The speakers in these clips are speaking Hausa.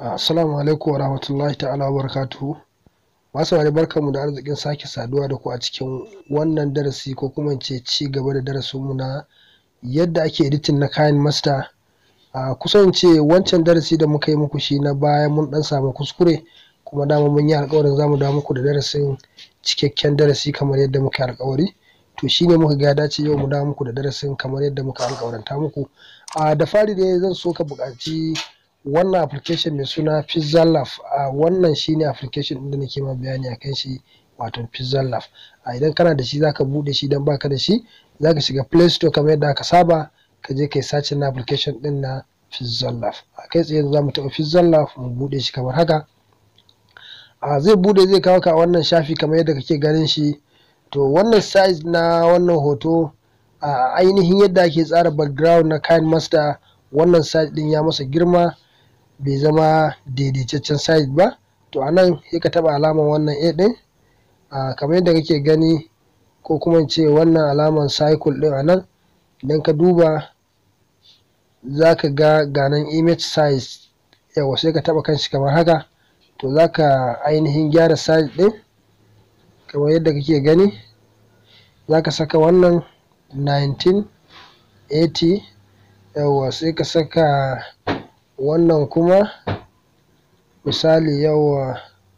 Assalamu alaikum wa rahmatullahi ta'ala wa barakatuhu. Masu wani barkanmu da arzikin sake saduwa da ku a cikin wannan darasi ko kuma ce ci gaba da darasinmu na yadda ake editing na kayan master. A kusan ce wancan darasi da muka yi muku shi na baya mun dan samu kuskure kuma dama mun yi alkawarin zamu dawo muku da darasin cikakken darasi kamar yadda muka yi alkawari. To shi ne muka ga ya dace yau mu dawo muku da darasin kamar yadda muka alkawaranta muku. A da fari dai zan so ka buƙaci wannan application mai suna Pizzalab a wannan shine application ɗin da nake ma bayani akan shi wato Pizzalab a idan kana da shi zaka buɗe shi idan baka da shi zaka shiga Play Store kamar yadda aka saba ka je kai searching na application ɗin na Pizzalab a kai tsaye za mu taɓa Pizzalab mu buɗe shi kamar haka a zai buɗe zai kawo ka wannan shafi kamar yadda kake ganin shi to wannan size na wannan hoto a ainihin yadda ake tsara background na kayan master wannan size ɗin ya masa girma bai zama daidaitaccen size ba to a nan sai ka taɓa alamar wannan a ɗin a kamar yadda kake gani ko kuma in ce wannan alamar cycle ɗin a nan idan ka duba za ka ga ganan image size yawa sai ka taɓa kanshi kamar haka to za ka ainihin gyara size ɗin kamar yadda kake gani za ka saka wannan 1980 yawa sai ka saka wannan kuma misali yawa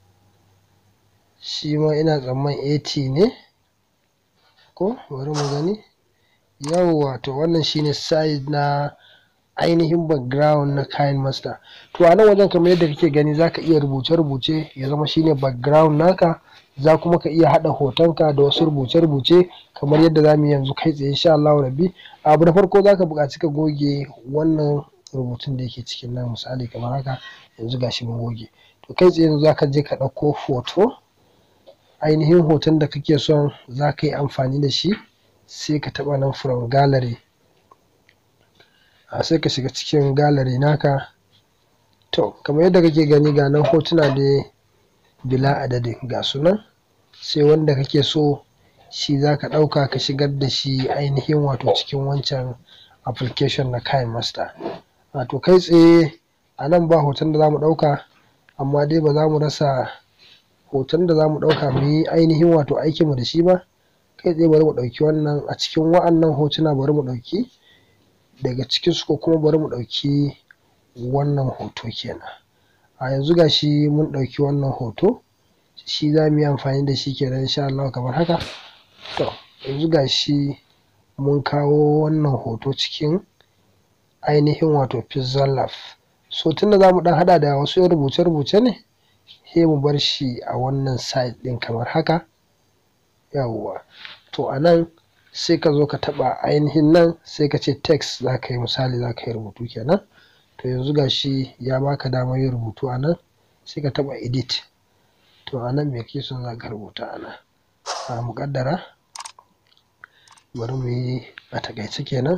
shi ma ina tsamman 80 ne ko bari mu gani yawa to wannan shine size na ainihin background na kayan master to a nan wajen kamar yadda kake gani zaka iya rubuce-rubuce ya zama shine background naka za kuma ka iya haɗa hotonka da wasu rubuce-rubuce kamar yadda za mu yi yanzu kai tsaye insha Allah rabbi abu na farko zaka buƙaci ka goge wannan rubutun da yake cikin nan misali kamar haka yanzu gashi mun goge to kai tsaye yanzu zaka je ka ɗauko hoto ainihin hoton da kake son za ka yi amfani da shi sai ka taɓa nan from gallery a sai ka shiga cikin gallery naka to kamar yadda kake gani ga nan hotuna dai bila adadin ga su nan sai wanda kake so shi za ka ɗauka ka shigar da shi ainihin wato cikin wancan application na kayan master wato kai tsaye a nan ba hoton da za mu ɗauka amma dai ba za mu rasa hoton da za mu ɗauka mu yi ainihin wato aikinmu da shi ba kai tsaye bari mu ɗauki wannan a cikin wa'annan hotuna bari mu ɗauki daga cikinsu ko kuma bari mu ɗauki wannan hoto kenan a yanzu ga shi mun ɗauki wannan hoto shi za mu yi amfani da shi kenan insha Allah kamar haka to yanzu ga shi mun kawo wannan hoto cikin ainihin wato Pizzalab so tunda za mu ɗan haɗa da wasu yan rubuce-rubuce ne sai mu bar shi a wannan side ɗin kamar haka yawwa to a nan sai ka zo ka taɓa ainihin nan sai ka ce text za ka yi misali za ka yi rubutu kenan to yanzu ga shi ya baka damar yin rubutu a nan sai ka taɓa edit to a nan me kake son za ka rubuta a nan a muƙaddara bari mu yi a taƙaice kenan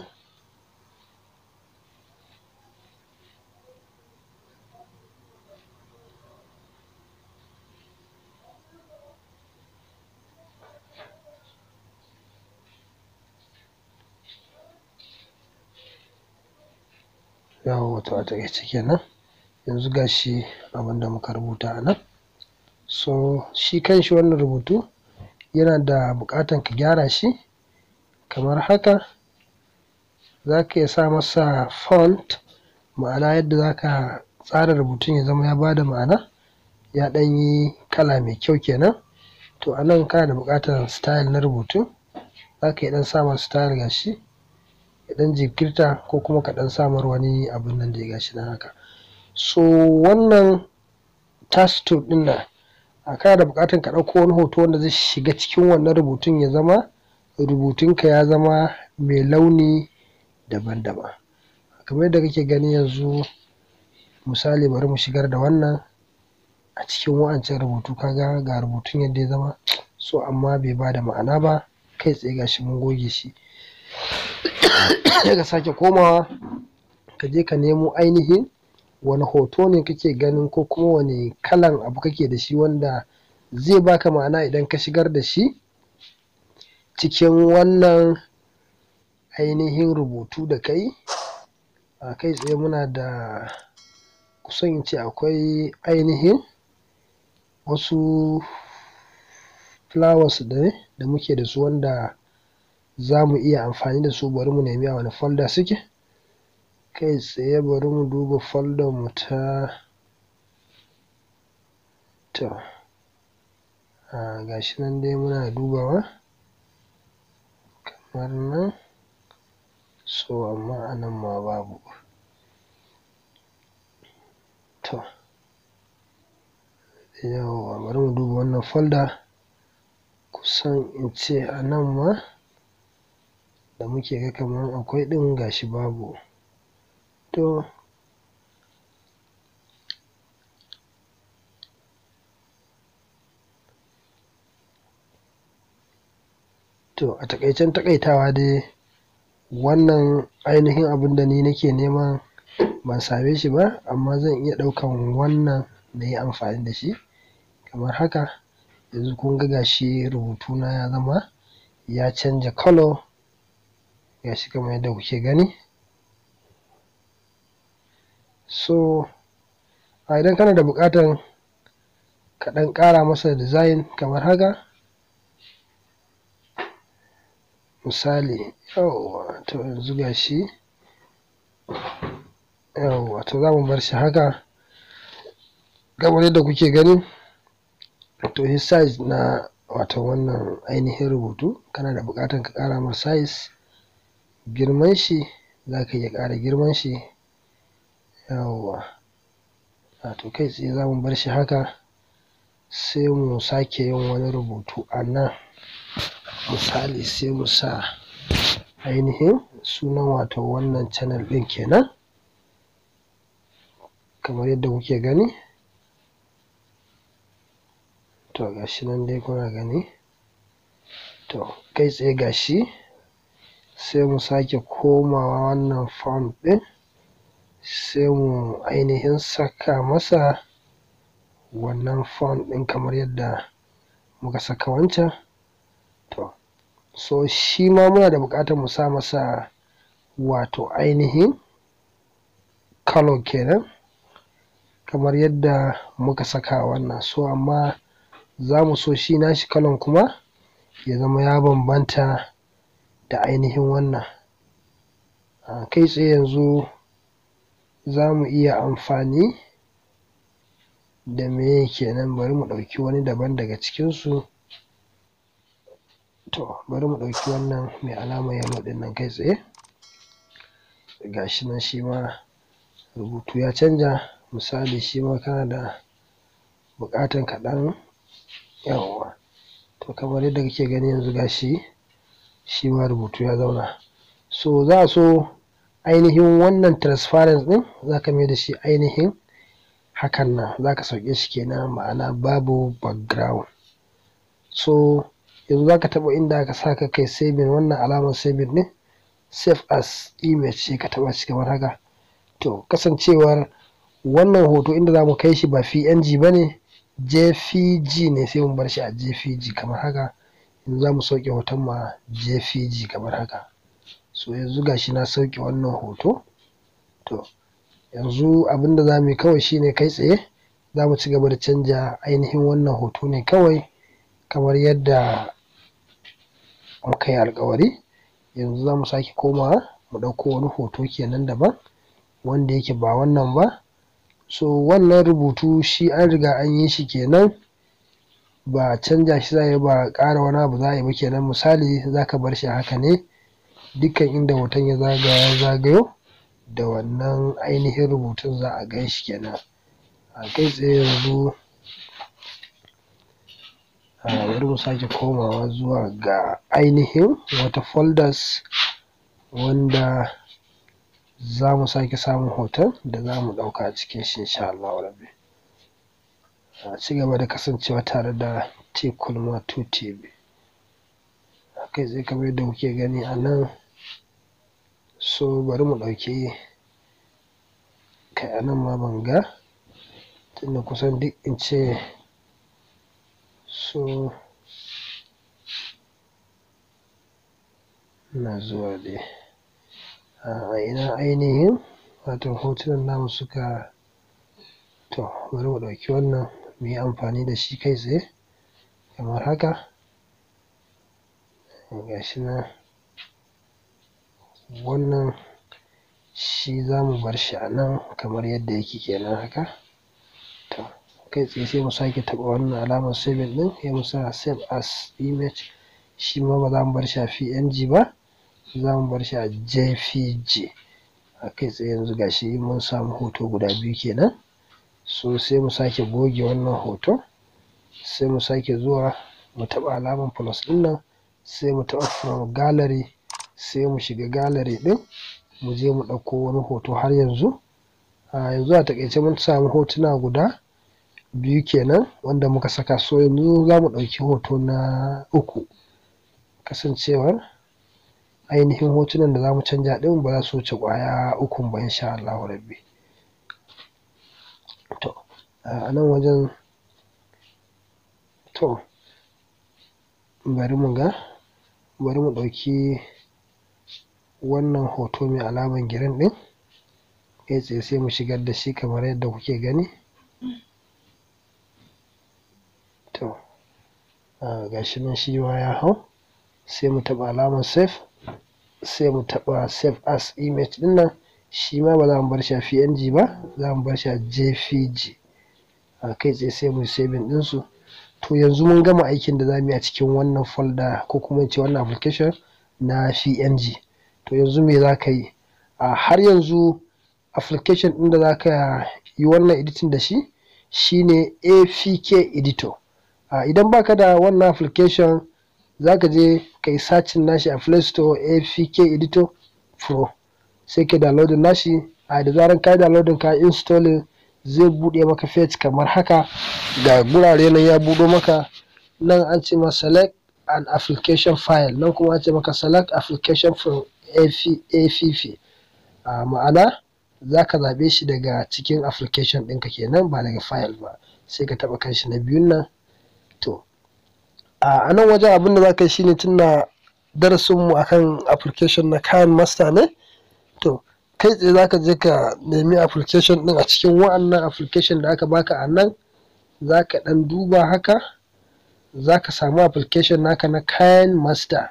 yawa wato a taƙaice kenan yanzu ga shi abin da muka rubuta a nan so shi kanshi wannan rubutu yana da buƙatan ka gyara shi kamar haka za ka iya sa masa font ma'ana yadda za ka tsara rubutun ya zama ya ba da ma'ana ya ɗan yi kala mai kyau kenan to a nan kana da buƙatar style na rubutu za ka iya ɗan sa masa style ga shi ya ɗan jinkirta ko kuma ka ɗan samar wani abun nan da ya gashi nan haka so wannan task tool ɗin nan a kana da buƙatar ka ɗauko wani hoto wanda zai shiga cikin wannan rubutun ya zama rubutunka ya zama mai launi daban-daban kamar yadda kake gani yanzu misali bari mu shigar da wannan a cikin wa'ancan rubutu kaga ga rubutun yadda ya zama so amma bai ba da ma'ana ba kai tsaye gashi mun goge shi sai ka sake komawa ka je ka nemo ainihin wani hoto ne kake ganin ko kuma wani kalan abu kake da shi wanda zai baka ma'ana idan ka shigar da shi cikin wannan ainihin rubutu da kai a kai tsaye muna da kusan in ce akwai ainihin wasu flowers ne da muke da su wanda za mu iya amfani da su bari mu nemi a wani folder suke kai tsaye bari mu duba folder mu ta to ga shi nan dai muna dubawa kamar nan so amma a nan ma babu to yawwa bari mu duba wannan folder kusan in ce a nan ma da muke ga kamar akwai ɗin gashi babu to to a taƙaicen taƙaitawa dai wannan ainihin abin da ni nake nema ban same shi ba amma zan iya ɗaukan wannan na yi amfani da shi kamar haka yanzu kun ga gashi rubutuna ya zama ya canja colour gashi kamar yadda kuke gani so a idan kana da buƙatar ka ɗan ƙara masa design kamar haka misali yawwa to yanzu gashi yawwa to za mu bar shi haka kamar yadda kuke gani to shi size na wato wannan ainihin rubutu kana da buƙatar ka ƙara masa size girman shi za ka iya ƙara girman shi yawwa wato kai tsaye za mu bar shi haka sai mu sake yin wani rubutu a nan misali sai mu sa ainihin sunan wato wannan channel ɗin kenan kamar yadda kuke gani to gashi nan dai kuna gani to kai tsaye gashi sai mu sake komawa wannan font ɗin sai mu ainihin saka masa wannan font ɗin kamar yadda muka saka wancan to so shi ma muna da buƙatar mu sa masa wato ainihin colour kenan kamar yadda muka saka wannan so amma za mu so shi nashi kalan kuma ya zama ya bambanta da ainihin wannan kai tsaye yanzu za mu iya amfani da meye kenan bari mu ɗauki wani daban daga cikinsu to bari mu ɗauki wannan mai alamar yellow ɗin nan kai tsaye gashi nan shi ma rubutu ya canja misali shi ma kana da buƙatar ka ɗan yawwa to kamar yadda kake gani yanzu gashi shi ma rubutu ya zauna so za a so ainihin wannan transparent ɗin za ka mai da shi ainihin hakan nan za ka sauke shi kenan ma'ana babu background so yanzu za ka taɓa inda aka sa ka kai saving wannan alamar saving ɗin save as image sai ka taɓa shi kamar haka to kasancewar wannan hoto inda za mu kai shi ba png ba ne jpg ne sai mu bar shi a jpg kamar haka yanzu za mu sauke hoton ma jpg kamar haka so yanzu gashi na sauke wannan hoto to yanzu abinda za mu yi kawai shine kai tsaye za mu ci gaba da canja ainihin wannan hoto ne kawai kamar yadda muka yi alkawari yanzu za mu sake komawa mu ɗauko wani hoto kenan daban wanda yake ba wannan ba so wannan rubutu shi an riga an yi shi kenan ba canja shi za a yi ba ƙara wani abu za a yi ba kenan misali za ka bar shi haka ne dukkan inda hoton ya zagaya ya zagayo da wannan ainihin rubutun za a gan shi kenan a kai tsaye yanzu bari mu sake komawa zuwa ga ainihin wata folders wanda za mu sake samun hoton da za mu ɗauka a cikin shi insha Allah rabbi a ci gaba da kasancewa tare da Tekulma 2 TV kai tsaye kamar yadda kuke gani a nan so bari mu ɗauki kai a nan ma ban ga tunda kusan duk in ce so ina zuwa dai a ina ainihin wato hotunan namu suka to bari mu ɗauki wannan mu yi amfani da shi kai tsaye kamar haka ga shi nan wannan shi za mu bar shi a nan kamar yadda yake kenan haka to kai tsaye sai mu sake taɓa wannan alamar saving ɗin sai mu sa save as image shi ma ba za mu bar shi a png ba za mu bar shi a jpg a kai tsaye yanzu ga shi mun samu hoto guda biyu kenan so sai mu sake goge wannan hoto sai mu sake zuwa mu taɓa alamar plus ɗin nan sai mu taɓa from gallery sai mu shiga gallery ɗin mu je mu ɗauko wani hoto har yanzu a yanzu a taƙaice mun samu hotuna guda biyu kenan wanda muka saka so yanzu za mu ɗauki hoto na uku kasancewar ainihin hotunan da za mu canja ɗin ba za su wuce ƙwaya ukun ba insha Allahu rabbi to a nan wajen to bari mu ga bari mu ɗauki wannan hoto mai alamar girin ɗin kai tsaye sai mu shigar da shi kamar yadda kuke gani to ga shi nan shi ma ya hau sai mu taɓa alamar save sai mu taɓa save as image ɗin nan shi ma ba za mu bar shi a png ba za mu bar shi a jpg a kai tsaye sai mu yi saving ɗinsu to yanzu mun gama aikin da za mu yi a cikin wannan folder ko kuma in ce wannan application na png to yanzu me za ka yi a har yanzu application ɗin da za ka yi wannan editing da shi shine apk editor a idan baka da wannan application za ka je ka yi sacin nashi a play store apk editor pro sai ka downloading nashi a da zaran ka yi downloading ka installing zai buɗe maka page kamar haka ga gurare nan ya buɗo maka nan an ce ma select an application file nan kuma an ce maka select application from app a ma'ana za ka zaɓe shi daga cikin application ɗinka kenan ba daga file ba sai ka taɓa kanshi na biyun nan to a nan wajen abin da za ka yi shine tunda darasinmu akan application na kayan master ne to kai tsaye za ka je ka nemi application ɗin a cikin wa'annan application da aka baka a nan za ka ɗan duba haka za ka samu application naka na kayan master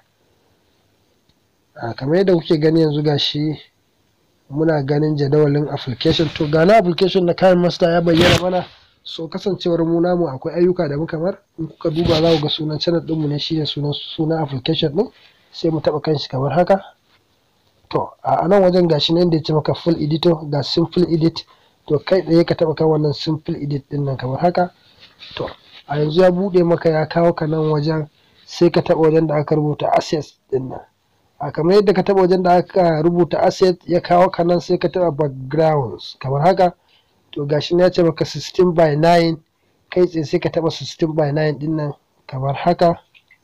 a kamar yadda kuke gani yanzu gashi muna ganin jadawalin application to ga na application na kayan master ya bayyana mana so kasancewar mu namu akwai ayyuka da muka bar in kuka duba za ku ga sunan channel ɗinmu ne shine sunan sunan application ɗin sai mu taɓa kanshi kamar haka to a nan wajen gashi nan da ya ce maka full editor ga simple edit to kai tsaye ka taɓa kan wannan simple edit ɗin nan kamar haka to a yanzu ya buɗe maka ya kawo ka nan wajen sai ka taɓa wajen da aka rubuta assets ɗin nan a kamar yadda ka taɓa wajen da aka rubuta asset ya kawo ka nan sai ka taɓa backgrounds kamar haka to gashi ya ce maka 16 by 9 kai tsaye sai ka taɓa 16 by 9 ɗin nan kamar haka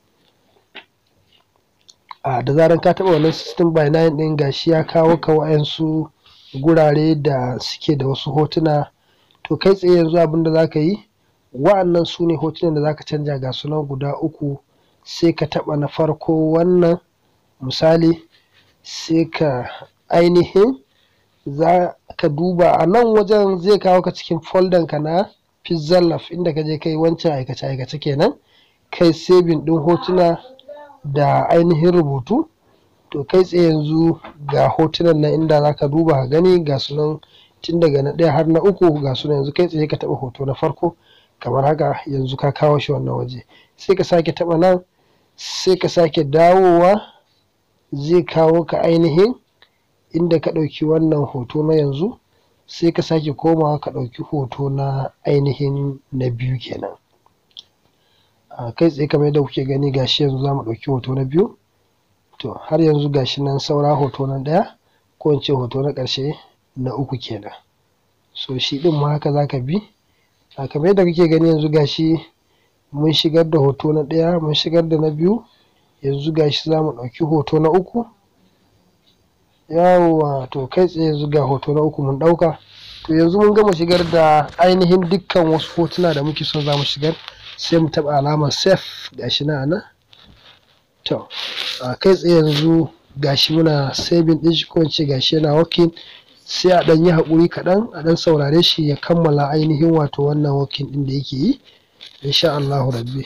a da zaran ka taɓa wannan 16 by 9 ɗin gashi ya kawo ka wa'yansu gurare da suke da wasu hotuna to kai tsaye yanzu abin da za ka yi wa'annan su ne hotunan da za ka canja ga sunan guda uku sai ka taɓa na farko wannan misali sai ka ainihin za ka duba a nan wajen zai kawo ka cikin folder ka na pizzalaf inda ka je kai wancan aikace aikace kenan kai saving ɗin hotuna da ainihin rubutu to kai tsaye yanzu ga hotunan nan inda za ka duba ka gani ga sunan tun daga na ɗaya har na uku ga sunan yanzu kai tsaye ka taɓa hoto na farko kamar haka yanzu ka kawo shi wannan waje sai ka sake taɓa nan sai ka sake dawowa zai kawo ka ainihin inda ka ɗauki wannan hoto na yanzu sai ka sake komawa ka ɗauki hoto na ainihin na biyu kenan a kai tsaye kamar yadda kuke gani gashi yanzu za mu ɗauki hoto na biyu to har yanzu gashi nan saura hoto na ɗaya ko in ce hoto na ƙarshe na uku kenan so shi ɗin ma haka za ka bi a kamar yadda kuke gani yanzu gashi mun shigar da hoto na ɗaya mun shigar da na biyu yanzu gashi za mu ɗauki hoto na uku yawwa to kai tsaye yanzu ga hoto na uku mun ɗauka to yanzu mun gama shigar da ainihin dukkan wasu hotuna da muke son za mu shigar sai mu taɓa alamar save gashi na nan to a kai tsaye yanzu gashi muna saving ɗin shi ko in ce gashi yana working sai a ɗan yi haƙuri kaɗan a ɗan saurare shi ya kammala ainihin wato wannan working ɗin da yake yi insha Allahu rabbi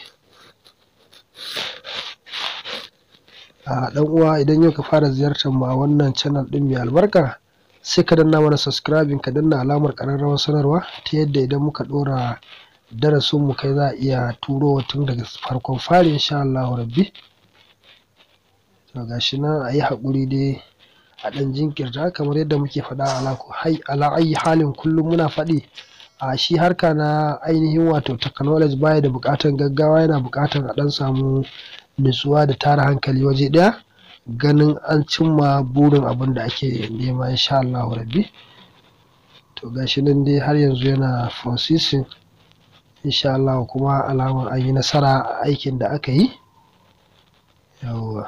a ɗan uwa idan yau ka fara ziyartar mu a wannan channel ɗin mai albarka sai ka danna mana subscribing ka danna alamar ƙararrawar sanarwa ta yadda idan muka ɗora darasin mu kai za a iya turo tun daga farkon fari insha Allahu rabbi to gashi nan a yi haƙuri dai a ɗan jinkirta kamar yadda muke faɗa ala ayi halin kullum muna faɗi a shi harka na ainihin wato technology baya da buƙatar gaggawa yana buƙatar a ɗan samu nutsuwa da tara hankali waje ɗaya ganin an cimma burin abin da ake nema insha Allah rabbi to gashi nan dai har yanzu yana processing insha Allah kuma alamar an yi nasara a aikin da aka yi yawwa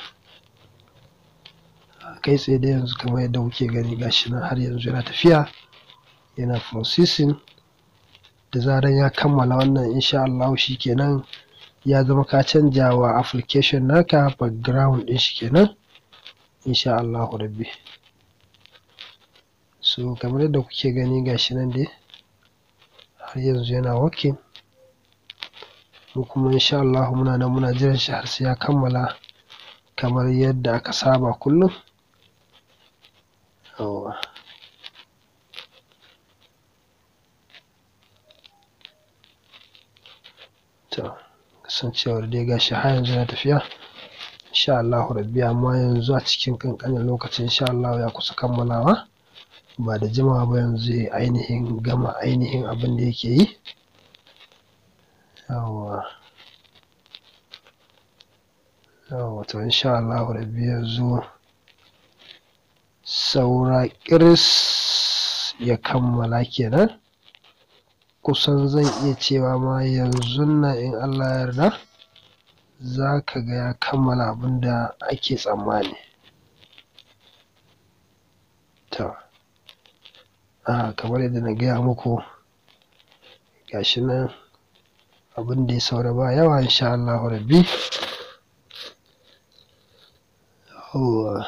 kai tsaye da yanzu kamar yadda kuke gani gashi nan har yanzu yana tafiya yana processing da zaran ya kammala wannan insha Allah kenan ya zama ka canja wa application naka background din shi kenan insha Allah rabbi so kamar yadda kuke gani gashi nan dai har yanzu yana working mu kuma insha Allah muna nan muna jiran shi har sai ya kammala kamar yadda aka saba kullum yawwa to kasancewar dai gashi har yanzu na tafiya insha Allahu rabbi amma yanzu a cikin ƙanƙanin lokaci insha Allahu ya kusa kammalawa ba da jimawa ba yanzu zai ainihin gama ainihin abin da yake yi yawwa yawwa to insha Allahu rabbi yanzu saura ƙiris ya kammala kenan kusan zan iya cewa ma yanzun nan in Allah ya yarda za ka ga ya kammala abin da ake tsammani to a kamar yadda na gaya muku gashi nan abin da ya saura ba yawa insha Allahu rabbi yawwa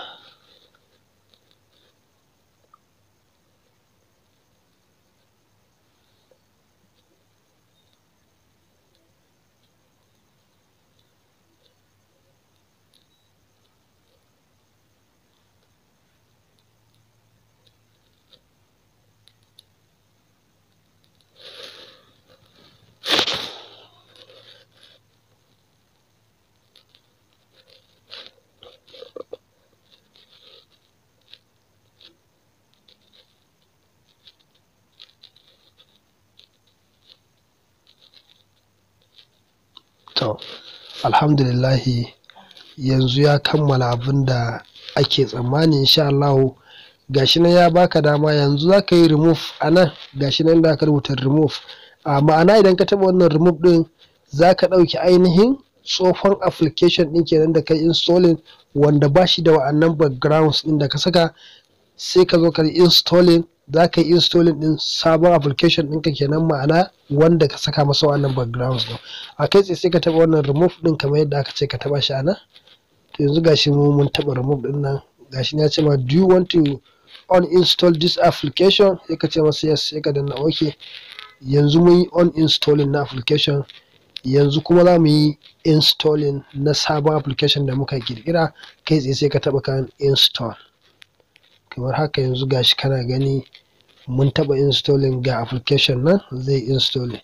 to alhamdulillahi yanzu ya kammala abin da ake tsammani insha Allahu gashi nan ya baka dama yanzu za ka yi remove a nan gashi nan da aka rubuta remove a ma'ana idan ka taɓa wannan remove ɗin za ka ɗauki ainihin tsohon application ɗin kenan da kai installing wanda ba shi da wa'annan backgrounds ɗin da ka saka sai ka zo ka yi installing za ka yi installing ɗin sabon application ɗinka kenan ma'ana wanda ka saka masa wa'annan backgrounds ɗin a kai tsaye sai ka taɓa wannan remove ɗin kamar yadda aka ce ka taɓa shi a nan to yanzu gashi mu mun taɓa remove ɗin nan gashi ya ce ma do you want to uninstall this application sai ka ce masa yes sai ka danna okay yanzu mun yi uninstalling na application yanzu kuma za mu yi installing na sabon application da muka kirkira kai tsaye sai ka taɓa kan install kamar haka yanzu gashi kana gani mun taɓa installing ga application nan zai installing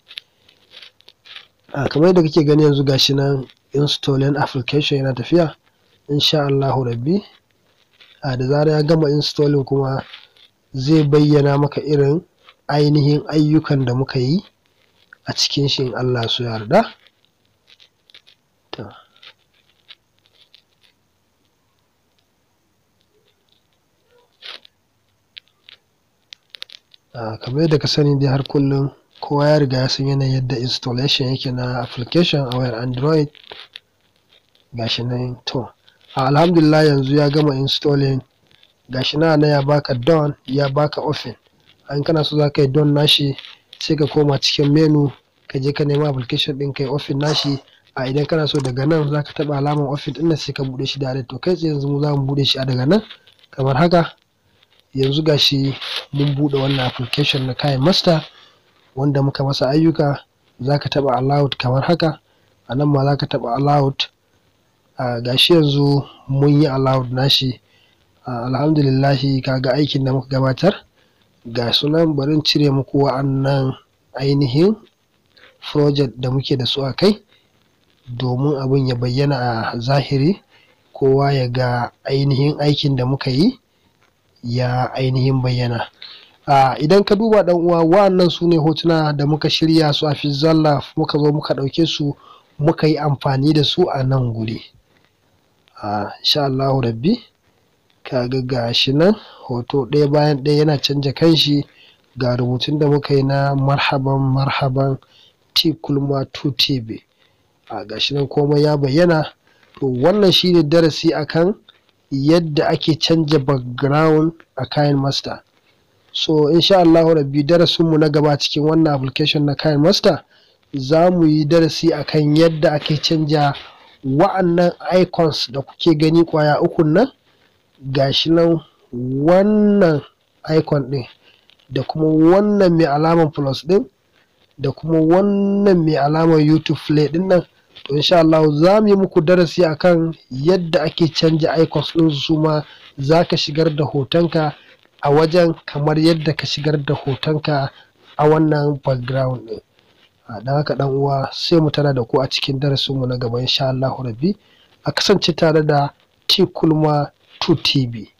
a kamar yadda kake gani yanzu gashi nan installing application yana tafiya insha Allahu rabbi a da zarar ya gama installing kuma zai bayyana maka irin ainihin ayyukan da muka yi a cikin shi in Allah su yarda to a kamar yadda ka sani dai har kullum kowa ya riga ya san yanayin yadda installation yake na application a wayar android gashi nan to alhamdulillah yanzu ya gama installing gashi na na ya baka don ya baka open an kana so za ka yi don nashi sai ka koma cikin menu ka je ka nema application din kai open nashi a idan kana so daga nan za ka taɓa alamar open ɗin sai ka buɗe shi direct to kai tsaye yanzu mu za mu buɗe shi a daga nan kamar haka yanzu gashi mun buɗe wannan application na kayan master wanda muka masa ayyuka za ka taɓa allowed kamar haka a nan ma za ka taɓa allowed uh, gashi yanzu mun yi allowed nashi uh, alhamdulillahi kaga aikin da muka gabatar ga sunan barin cire muku wa'annan ainihin project da muke da su a kai domin abin ya bayyana a zahiri kowa ya ga ainihin aikin da muka yi ya ainihin bayyana uh, idan ka duba dan uwa wa'annan su ne hotuna da muka shirya su a fizzalla muka zo muka ɗauke su muka yi amfani da su a nan guri uh, insha Allahu rabbi kaga gashi nan hoto ɗaya bayan ɗaya yana canja kanshi ga rubutun da muka yi na marhaban marhaban t kulma 2 tv a gashi nan komai ya bayyana to wannan shine darasi akan yadda ake canja background a kayan master so insha Allah rabbi darasinmu na gaba cikin wannan application na kayan master za mu yi darasi akan yadda ake canja wa'annan icons da kuke gani kwaya ukun nan gashi nan wannan icon ɗin da kuma wannan mai alaman plus ɗin da kuma wannan mai alamar youtube play ɗin nan to insha Allah za mu yi muku darasi akan yadda ake canja icons ɗin su ma za ka shigar da hotonka a wajen kamar yadda ka shigar da hotonka a wannan background ɗin don haka ɗan uwa sai mu tana da ku a cikin darasinmu na gaba insha Allah rabbi a kasance tare da T Kulma 2 TV